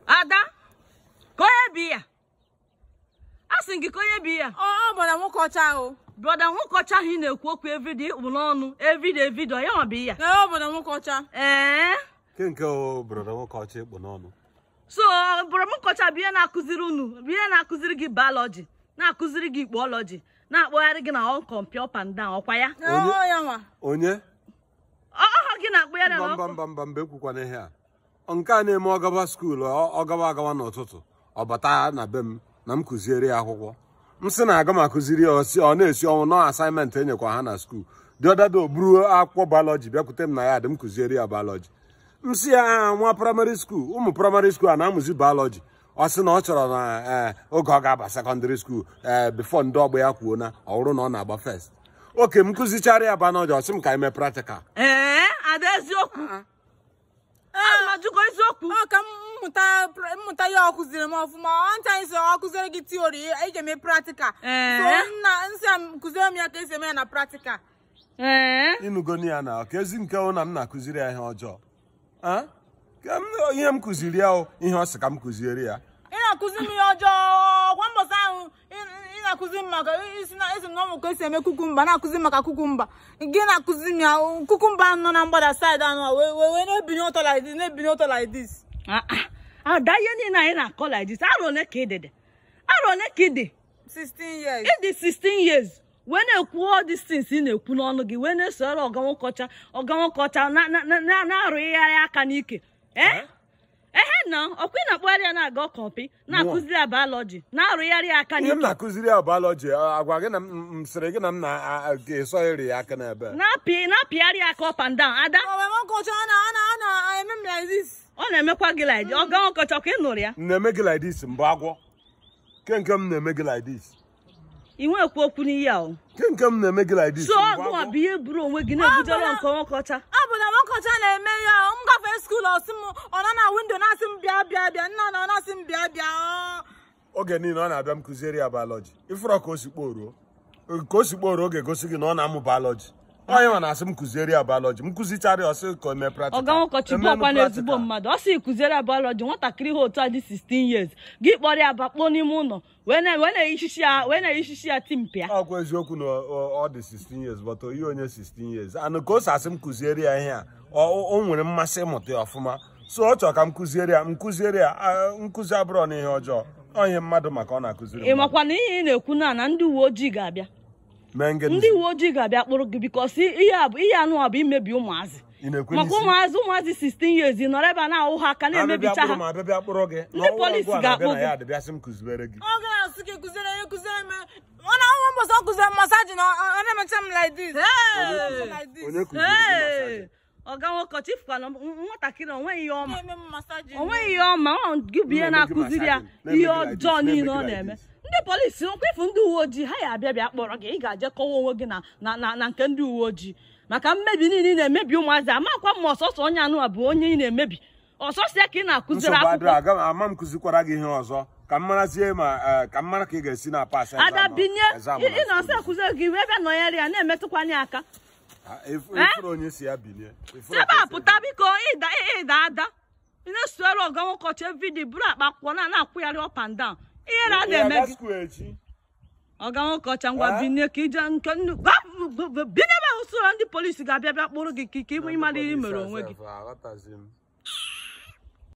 ada ka onye bi ya a sị gị ka onye bi ya ọ ọ bụ na nwoke ọcha ahụ brọda nwoke ọcha ahụ ị na-ekwu okwu everyday ịkpụ n'ọnụ everyday video ya nwa bụ ya na ọ bụ na nwoke ọcha ee ke nke o broda nwoke ọcha ịkpụ n'ọnụ so bụrụ m nkọcha bụ ihe na-akụziri unu bụ ihe na-akụziri gị biology na-akụziri gị ikpọọlọji na-akpọgharị gị na ọ kọmpi up and down ọkwa ya na ọ ya nwa onye ọhọ gị na-akpọgharị mba na mba ọ- mba mba mba ekwukwana ihe a nke a na-eme ọgaba skuul ọgawa agawa n'ụtụtụ ọ bata na be m na m kụziere ya akwụkwọ m sị na aga m akụziri ya osi ọ na-esi ọnwụ nọ asaịmentị enyekwa ha na skuul dị ọdada o buru akwụkwọ bayọlọji bịakwute m na ya dị m kụziere ya bayọlọji m si ya "Ah, nwa praịmarị skuul ụmụ praịmarị skuul a na-amụzi bayọlọji ọ sị na ọ chọrọ na ee oge ọ ga-aba sekọndịrị skuul ee bifo ndị ọgbọ ya kwuo na ọ bụrụ na ọ na-agba fest oke m kụzichara ya bayọlọji ọ sị m ka anyị mee praktikal ee ada eziokwu ana m ajụkọ eziokwu ọ ka m mmụta pr- mmụta ya ọ kụziri m ọfụma ọ ncha anyị sị ọ kụziri gị tiori ị ga-eme praktikal Ee. so nna nsị a m kụziere m ya ka esi eme ya na praktikal ee ịnụgoni ya na ka ezi nke hụ na m na-akụziri ya ihe ọjọọ Ah? Ka m- ihe m kụziri ya o ihe ọ sị ka m kụziere ya ị na-akụzi m ihe ọjọọ kwa mbọsị ahụ ị- ị na-akụzi m maka isi na esi m na ọmụ ka esi eme kukumba na-akụzi m maka kukumba gị na-akụzi m ya o, kukumba ahụ nọ na mgbada saịdị anụ a wee wee wee na-ebinye ụtọ like this na-ebinye ụtọ like this Ah, ah. ada ihe niile anyị na-akọ like this arọ ole ka ị dị dị arọ ole ka ị dị 16 years ị dị 16 years wee na-ekwu all these things ị na-ekwu n'ọnụ gị wee na-esoro ọga nwoke ọcha ọga nwoke ọcha na- na- na- na- na-arụgharị aka n'ike ee ehe na ọkwa ị na-akpọgharị ya na-aga ọkọmpi na-akụziri ya biology na-arụgharị ya aka ihe m n'ike na-akụziri ya bayọlọji agwa gị na m m sịrị gị na m na-eso iri ya aka n'ebe na-apị na-apịgharị ya aka up and down ada ọ bụ nwoke ọcha a na a na a na-eme m like this ọ na-emekwa gị like ọga nwoke ọcha ka ị nụrụ ya m na-eme gị like this mbụ agwọ ke nke m na-eme gị like this ị nwekwu okwu n'ihe a o ke nke m na-eme gị like this so mbụ ọgụnwa agwọ? bụ ihe buru onwe gị na-ebujere nke nwoke ọcha ọ bụ na nwoke ọcha na-eme ya m gafee skuul ọsị m ọ nọ na windo na-asị m bịa bịa bịa nna na ọ na-asị m bịa bịa ọ. oge niile ọ na-abịa m kụziere ya bayọlọji ịfụrọ ka o si kporuo ka o si kporuo ga-egosi gị na ọ na-amụ bayọlọji onye nwa na-asị m kụziere ya bayọlọji m kụzichara ya ọsị ka o mee praktikal ọga nwoke ọcha bụ ọkwa na ezigbo mmadụ ọ sị kụziere ya biology nwatakịrị ha otu a dị 16 years gị kpọrọ ya bakpoo n'ime ụlọ wee na- wee na-eyichichi ya wee na-eyichichi ya timpịa ọkwa eziokwu na ọ ọ dị 16 years but oyi onye 16 years anụ ka o si asị m kụziere ya ihe a ọ o nwere mmasị ịmụta ya ọfụma so ọ chọrọ ka m kụziere ya m kụziere ya ah, nkụzi abụrọ na ihe ọjọọ ọ ihe mmadụ maka ọ na-akụziri ị mmadụ. makwa na ihe ị na-ekwu na na ndị uwe ojii ga-abịa mee ngị ndị uwe ojii ga-abịa kpụrụ gị bikos ihe a bụ ihe anụ a bụ imebi ụmụazị ị na-ekwe maka n'isi ụmụazị ụmụazị 16 years ị nọrọ ebe a na-ahụ ha aka abịabịa na-emebicha kpụrụ ha ma abịabịa kpụrụ gị Ndị na ọnwa polisi ọgụ a ga-akpụ na-abịa na gị. ya dịbịasị m kụziere gị ọ ga-asị gị kụziere ya kụziere m ọ na ọnwa mbọsị ọ kụziere m masaji na ọ ọ na-emecha m like this like this onye kụziri gị masaji? Hey! ọga nwoke ọcha ifukwana nwatakịrị onweghị ihe ọma na-eme m masaji onweghị ihe ọma ọ gị bụ ihe Na-eme gị na-akụziri ya massaging, ihe na-eme gị like ọjọọ this, niile na-eme ọ gị like na-eme this. ndị polisi nkwefu ndị uwe ojii ha ya abịa bịa kpọrọ gị ị ga-aje kọwa onwe gị na na na na nke ndị uwe ojii maka mmebi niile ị na-emebi ụmụazị amakwa m ma ọsọsọ onye anụ a bụ onye ị na-emebi ọsọsọ ya ka ị na-akụziri nsogbu adịrọ akwụkwọ aga m ama m kụzikwara gị ihe ọzọ ka m marazie ma eh, ka m mara ka ị ga-esi na pas ada binye ị ị na ọsọ akụziri gị wee bịa nọnyere ya na-emetụkwanye aka ifuru onye si ya bilie Ifuru ebe ka a o si pụta biko ịda ịda ada ị na-esoro ọga nwoke ọcha vidiyo buru akpa akwụkwọ na na-akwụgharị up and down ihe na Ị na-eme ga-aga gị skuul echi ọga nwoke ọcha ngwa Eh? binye ka ije nke nnu binye ebe usoro ndị polisi ga-abịa bịa kpụrụ gị ka ike ịmara ihe i mere onwe gị Aghọtazi m